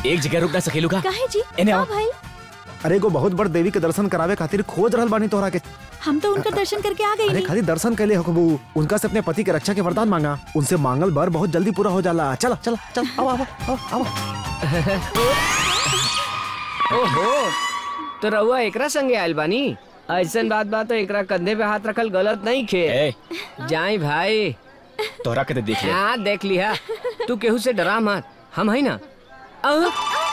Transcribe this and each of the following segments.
एक जगह रुक ना सकेलू का काहे जी एने आओ। हाँ भाई अरे एगो बहुत बड़ देवी के दर्शन करावे खातिर खोज रहल बानी तोहरा के हम तो उनका दर्शन करके आ गए अरे खाली दर्शन कैले हकबू उनका से अपने पति के रक्षा के वरदान मांगा उनसे मांगल बर बहुत जल्दी पूरा हो जाला चला चला चल आओ आओ आओ आओ ओहो तो रहुआ एकरा संगे आयल बानी ऐसन बात बात तो एकरा कंधे पे हाथ रखल गलत नहीं खे ए जाई भाई तोहरा के तो देख ले हाँ देख लिया तू केहू से डरा मत हम है ना अह,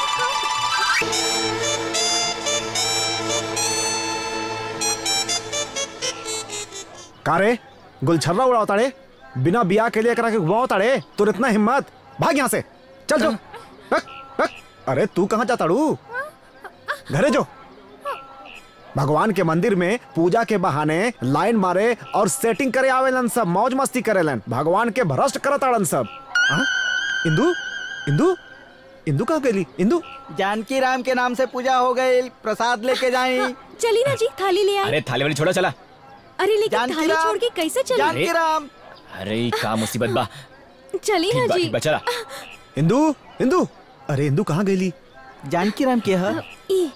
का रे गुलछर्रा उड़ाओ ताड़े बिना बिया के लिए करा के घुमाओ ताड़े तुर इतना हिम्मत भाग यहाँ से चल जो हक, हक। अरे तू कहाँ जाता रू घरे जो भगवान के मंदिर में पूजा के बहाने लाइन मारे और सेटिंग करे आवेलन सब मौज मस्ती करेलन भगवान के भ्रष्ट करत आड़न सब हाँ? इंदू इंदू इंदू कहाँ गई इंदू जानकी राम के नाम से पूजा हो गई प्रसाद लेके जाई चली ना जी थाली ले आई अरे थाली वाली छोड़ो चला अरे लेकिन जानकी थाली राम। छोड़ के कैसे चली जानकी राम अरे ई का मुसीबत बा चली ना ठीक बा जी ठीक बा चला इंदू इंदू अरे इंदू कहाँ गई जानकी राम के है ई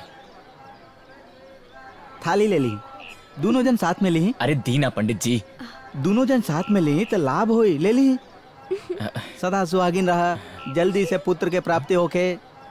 थाली ले ली दोनों जन साथ में ली अरे दीना पंडित जी दोनों जन साथ में ली तो लाभ होई ले ली सदा सुहागिन रहा जल्दी से पुत्र के प्राप्ति होके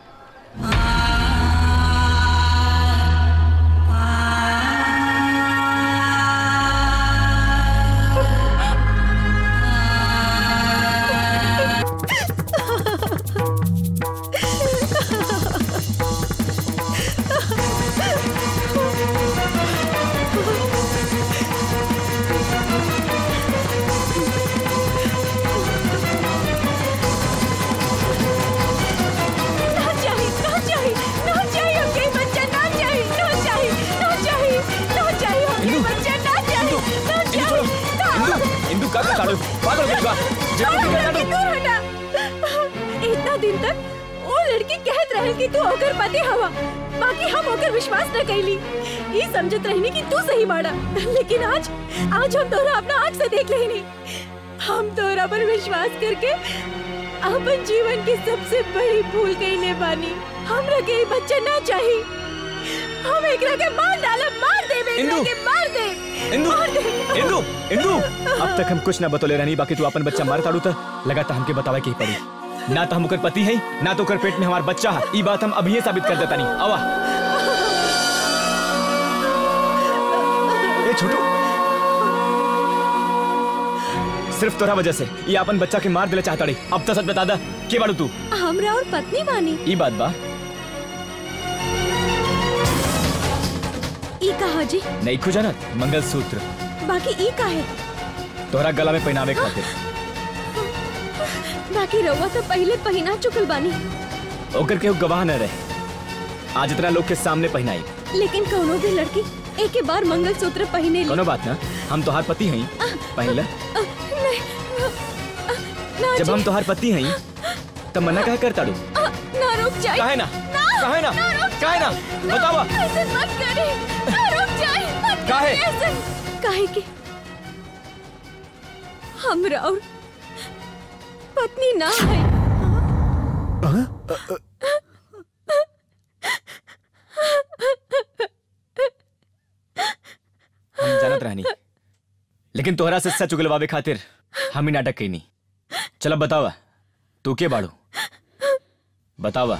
ना चाहिए ना चाहिए ना चाहिए हमके ये बच्चा ना चाहिए ना चाहिए ना चाहिए ना चाहिए हमके ये बच्चा ना चाहिए ना चाहिए ना इंदू इंदू का का ताड़ू पागल हो गई बा छोड़ जल्दी हमरा के दूर हटा इतना दिन तक वो लड़की कहत रहे कि तू ओकर पति हवा बाकी हम ओकर विश्वास न कैली ये समझत रहनी कि तू सही बाड़ा लेकिन आज आज हम तोरा अपना आँख से देख लेनी हम तोरा पर विश्वास करके अपन जीवन की सबसे बड़ी भूल गईले बानी हमरा के ये बच्चा ना चाहिए हम एकरा के मार डालब मार दे एकरा इंदू! के मार दे इंदू मार दे इंदू इंदू अब तक हम कुछ ना बतौले रहनी बाकी तू अपन बच्चा मार ताड़ू त लगाता हमके बतावे के ही पड़ी ना तो हम ओकर पति है ना तो ओकर पेट में हमार बच्चा है ई बात हम अभी साबित कर देता नहीं आवा ए छोटू सिर्फ तोरा वजह से ये अपन बच्चा के मार दिले चाहता रही अब तो सच बता दा के बाड़ू तू हमरा और पत्नी बानी ई बात बा ई कहा जी नहीं खो जानत मंगलसूत्र बाकी ई काहे तोहरा गला में पहनावे खातिर बाकी रउआ तो पहले पहना चुकल बानी ओकर केहू गवाह न रहे आज इतना लोग के सामने पहनाई लेकिन कोनो भी लड़की एक के बार मंगलसूत्र पहने ली कोनो बात ना हम तोहार पति हई पहले अ, नहीं अ, ना जब जी, हम तोहार पति हई तब मना काहे करता डू अ, ना रुक जाए काहे ना काहे ना रुक काहे ना बतावा ऐसे मत करे ना रुक जाए मत काहे? करे ऐसे काहे कि हमरा और पत्नी ना है हम जानत रहनी लेकिन तोहरा से सच उगलवावे खातिर हम ही नाटक कईनी चल अब बतावा तू के बाड़ू बतावा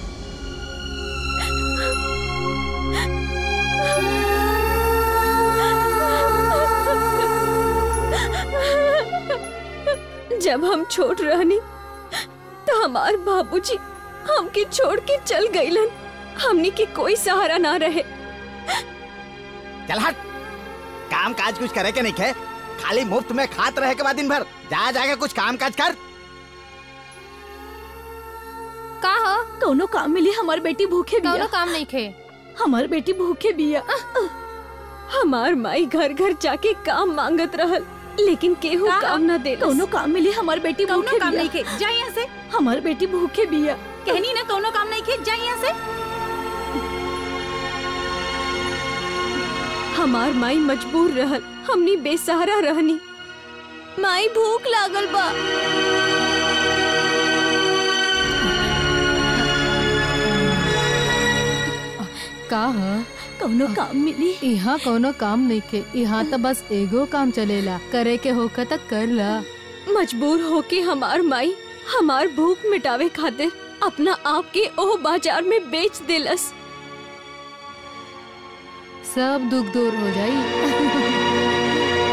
जब हम छोट रहनी तो हमार बाबूजी हमके छोड़ के चल गईलन हमनी के कोई सहारा ना रहे चल हट काम काज कुछ करे के नहीं खे खाली मुफ्त में खात रहे के बाद दिन भर जा जाके कुछ काम काज कर का हो कोनो काम मिली हमार बेटी भूखे कौनो बिया काम नहीं खे हमार बेटी भूखे बिया हमार माई घर घर जाके काम मांगत रहल लेकिन केहू का? काम ना दे कोनो काम मिली हमार बेटी कौनो भूखे काम बिया नहीं खे जा यहाँ से हमार बेटी भूखे बिया कहनी ना कौनो काम नहीं खे जा यहाँ से हमार माई मजबूर रहल हमनी बेसहारा रहनी माई भूख लागल बा का ह कौनो काम मिली यहाँ कोनो काम नहीं के यहाँ तो बस एगो काम चलेला करे के होकर तक कर ला मजबूर होके हमार माई हमार भूख मिटावे खातिर अपना आप के ओह बाजार में बेच देलस सब दुख दूर हो जाई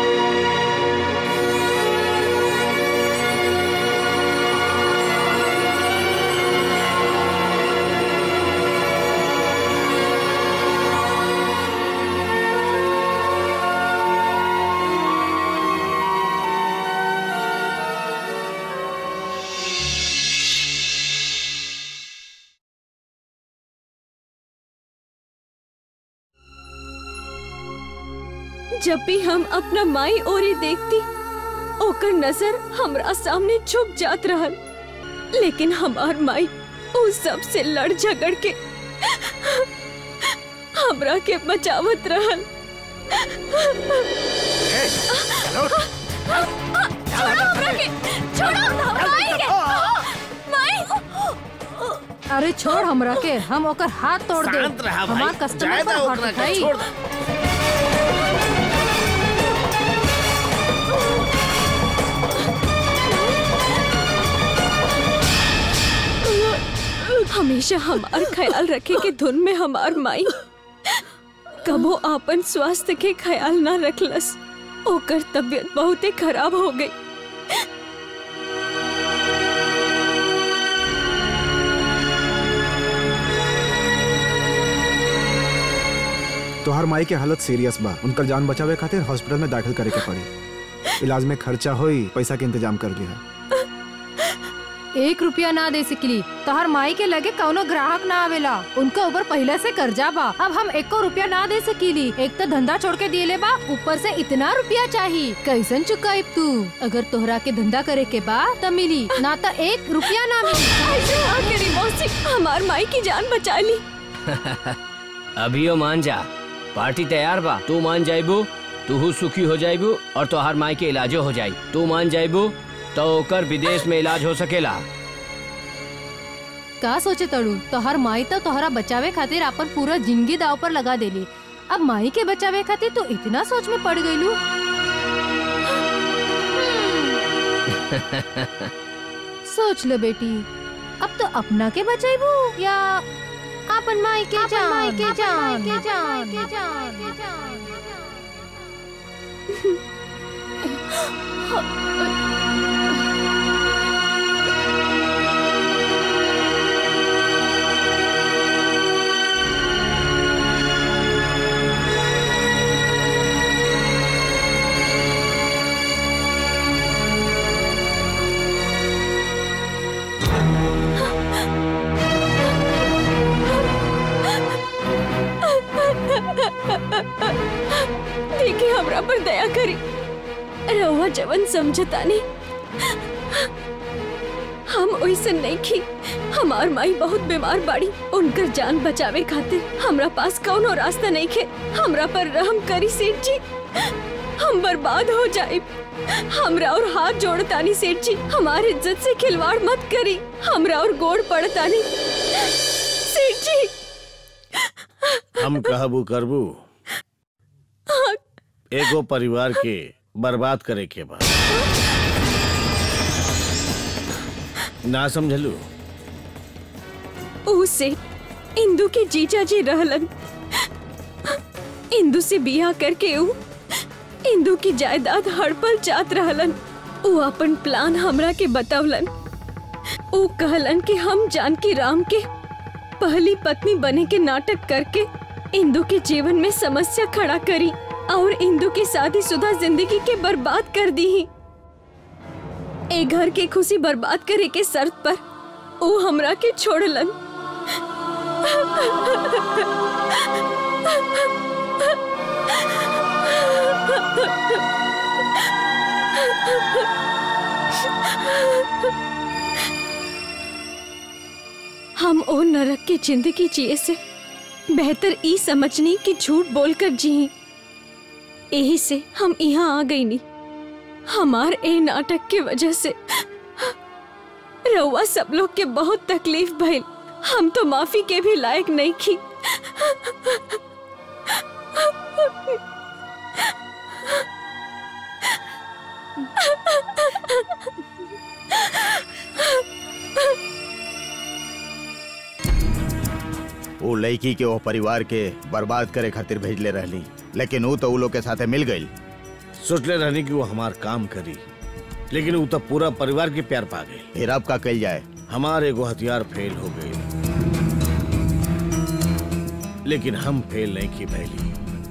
जब भी हम अपना माई ओरी देखती ओकर नजर हमरा सामने छुप जात रहल लेकिन हमार माई उस सब से लड़ झगड़ के हमरा के बचावत रहल छोड़ो हमरा के छोड़ो माई के माई अरे छोड़ हमरा के हम ओकर हाथ तोड़ दे शांत रहा भाई हमार कस्टमर जायदा पर ओकरा हाथ के उठाई छोड़ दे। हमेशा हमार ख्याल रखे के धुन में हमार माई कबो आपन स्वास्थ्य के ख्याल ना रखलस ओकर तबीयत बहुते खराब हो गई तोहर माई के हालत सीरियस बा उनकर जान बचावे खातिर हॉस्पिटल में दाखिल करे के पड़ी इलाज में खर्चा होई पैसा के इंतजाम कर लिया एक रुपया ना दे सकली तोहर माई के लगे कौनो ग्राहक ना आवेला उनका ऊपर पहले से कर्जा बा अब हम एको रुपया ना दे सकीली एक तो धंधा छोड़ के दिए बा ऊपर से इतना रुपया चाहिए कैसन चुकाई तू अगर तोहरा के धंधा करे के बा त मिली ना तो एक रुपया ना मिली ऐसे ना करी मौसी हमार माई की जान बचा ली अभियो मान जा पार्टी तैयार बा तू मान जाइबू तू सुखी हो जाइबू और तोहार माई के इलाजो हो जाई तू मान जाइबू तो ओकर विदेश में इलाज हो सकेला का सोचे तड़ू तोहर माई तो तोहरा बचावे खातिर अपन पूरा जिंदगी दाव पर लगा देली अब माई के बचावे खातिर तो इतना सोच में पड़ गईलू सोच ले बेटी अब तो अपना के बचाइबू या अपन माई के जान माई के जान के जान के जान के जान देखिए हमरा पर दया करी रहुआ जवन समझता नहीं हम ओइसन नहीं खी हमार माई बहुत बीमार बाड़ी उनकर जान बचावे खातिर हमरा पास कौनो रास्ता नहीं खे हमरा पर रहम करी सेठ जी हम बर्बाद हो जाए हमरा और हाथ जोड़तानी सेठ जी हमारी इज्जत से खिलवाड़ मत करी हमरा और गोड़ पड़तानी सेठ जी हम कहबू करबू एगो परिवार के बर्बाद करे के बाद ना समझलू उसे इंदू के जीजा जी रहलन इंदू से बियाह करके ऊ इंदू की जायदाद हड़पल जात रहलन ऊ अपन प्लान हमरा के बतवलन ऊ कहलन कि हम जानकी राम के पहली पत्नी बने के नाटक करके इंदू के जीवन में समस्या खड़ा करी और इंदू की शादीशुदा जिंदगी के बर्बाद कर दी ए घर के खुशी बर्बाद करे के शर्त पर ऊ हमरा के छोड़लन हम ओ नरक की जिंदगी जिए से बेहतर ई समझनी कि झूठ बोलकर जी यही से हम यहाँ आ गई नी हमार ए नाटक की वजह से रउआ सब लोग के बहुत तकलीफ भइल हम तो माफी के भी लायक नहीं की वो लड़की के वो परिवार के बर्बाद करे खातिर भेजले रहली लेकिन वो तो उ लोग के साथे मिल गई सोचले रहनी कि वो हमार काम करी लेकिन वो तो पूरा परिवार के प्यार पा गई फिर अब का कल जाए हमारे एगो हथियार फेल हो गई लेकिन हम फेल नहीं की भैली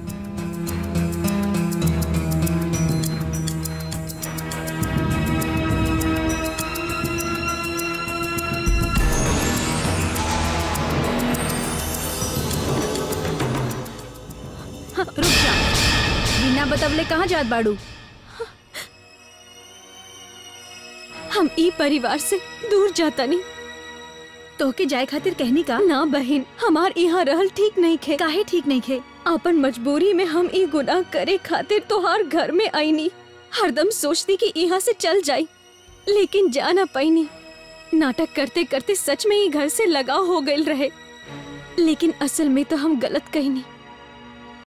रुक जा बिना बतवले कहाँ जात बाड़ू हम ई परिवार से दूर जाता नहीं तोके जाए खातिर कहनी का ना बहन हमार यहाँ रहल ठीक नहीं खे काहे ठीक नहीं खे अपन मजबूरी में हम ई गुनाह करे खातिर तोहार घर में आईनी हरदम सोचती कि यहाँ से चल जाई लेकिन जा ना पाईनी नाटक करते करते सच में ही घर से लगाव हो गई रहे लेकिन असल में तो हम गलत कहनी